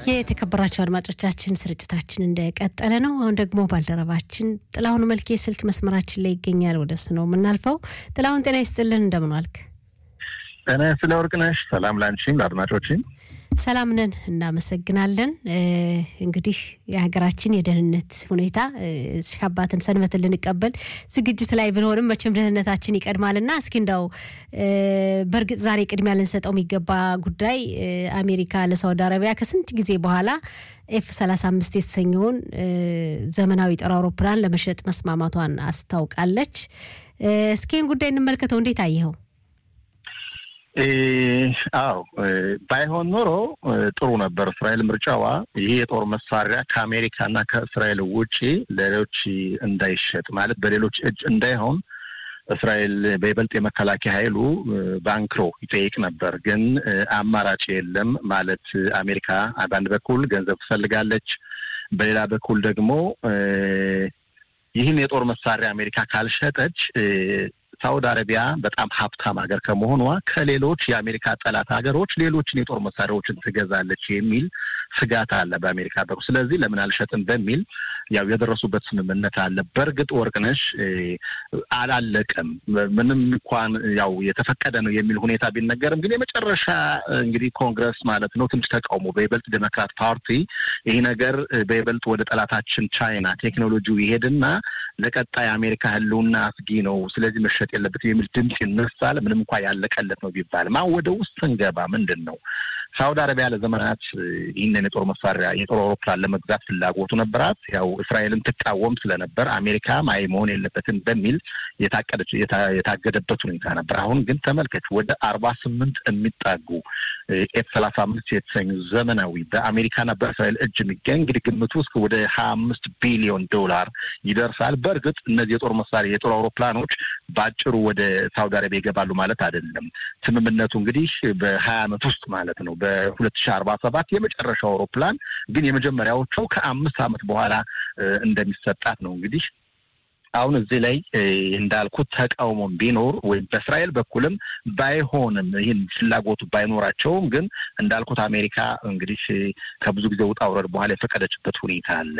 የተከበራቸው አድማጮቻችን ስርጭታችን እንደቀጠለ ነው። አሁን ደግሞ ባልደረባችን ጥላሁን መልኬ ስልክ መስመራችን ላይ ይገኛል። ወደሱ ነው የምናልፈው። ጥላሁን ጤና ይስጥልን፣ እንደምን ዋልክ? ጤና ስለ ወርቅነሽ ሰላም ላንቺም ለአድማጮችም ሰላም ነን፣ እናመሰግናለን። እንግዲህ የሀገራችን የደህንነት ሁኔታ ሻባትን ሰንበትን ልንቀበል ዝግጅት ላይ ብንሆንም መቼም ደህንነታችን ይቀድማልና እስኪ እንዳው በእርግጥ ዛሬ ቅድሚያ ልንሰጠው የሚገባ ጉዳይ አሜሪካ ለሳውዲ አረቢያ ከስንት ጊዜ በኋላ ኤፍ 35 የተሰኘውን ዘመናዊ ጦር አውሮፕላን ለመሸጥ መስማማቷን አስታውቃለች። እስኪን ጉዳይ እንመልከተው። እንዴት አየኸው? አዎ ባይሆን ኖሮ ጥሩ ነበር። እስራኤል ምርጫዋ ይህ የጦር መሳሪያ ከአሜሪካና ከእስራኤል ውጪ ለሌሎች እንዳይሸጥ ማለት በሌሎች እጅ እንዳይሆን እስራኤል በይበልጥ የመከላከያ ኃይሉ ባንክሮ ይጠይቅ ነበር። ግን አማራጭ የለም ማለት አሜሪካ በአንድ በኩል ገንዘብ ትፈልጋለች፣ በሌላ በኩል ደግሞ ይህን የጦር መሳሪያ አሜሪካ ካልሸጠች ሳውዲ አረቢያ በጣም ሀብታም ሀገር ከመሆኗ ከሌሎች የአሜሪካ ጠላት ሀገሮች ሌሎችን የጦር መሳሪያዎችን ትገዛለች የሚል ስጋት አለ በአሜሪካ በኩል። ስለዚህ ለምን አልሸጥም በሚል ያው የደረሱበት ስምምነት አለ። በእርግጥ ወርቅነሽ አላለቀም። ምንም እንኳን ያው የተፈቀደ ነው የሚል ሁኔታ ቢነገርም ግን የመጨረሻ እንግዲህ ኮንግረስ ማለት ነው ትንሽ ተቃውሞ በይበልጥ ዴሞክራት ፓርቲ ይህ ነገር በይበልጥ ወደ ጠላታችን ቻይና ቴክኖሎጂው ይሄድና ለቀጣይ አሜሪካ ህልውና አስጊ ነው፣ ስለዚህ መሸጥ የለበትም የሚል ድምፅ ይነሳል። ምንም እንኳ ያለቀለት ነው ቢባልም አሁን ወደ ውስጥ ስንገባ ምንድን ነው ሳውዲ አረቢያ ለዘመናት ይህንን የጦር መሳሪያ የጦር አውሮፕላን ለመግዛት ፍላጎቱ ነበራት። ያው እስራኤልን ትቃወም ስለነበር አሜሪካ ማይ መሆን የለበትም በሚል የታቀደች የታገደበት ሁኔታ ነበር። አሁን ግን ተመልከች ወደ አርባ ስምንት የሚጣጉ ኤፍ ሰላሳ አምስት የተሰኙ ዘመናዊ በአሜሪካና በእስራኤል እጅ የሚገኝ እንግዲህ ግምቱ እስከ ወደ ሀያ አምስት ቢሊዮን ዶላር ይደርሳል። በእርግጥ እነዚህ የጦር መሳሪያ የጦር አውሮፕላኖች በአጭሩ ወደ ሳውዲ አረቢያ ይገባሉ ማለት አይደለም። ስምምነቱ እንግዲህ በሀያ ዓመት ውስጥ ማለት ነው በሁለት ሺህ አርባ ሰባት የመጨረሻው አውሮፕላን ግን የመጀመሪያዎቹ ከአምስት ዓመት በኋላ እንደሚሰጣት ነው እንግዲህ አሁን እዚህ ላይ እንዳልኩት ተቃውሞም ቢኖር ወይም በእስራኤል በኩልም ባይሆንም ይህን ፍላጎቱ ባይኖራቸውም ግን እንዳልኩት አሜሪካ እንግዲህ ከብዙ ጊዜ ውጣ ውረድ በኋላ የፈቀደችበት ሁኔታ አለ።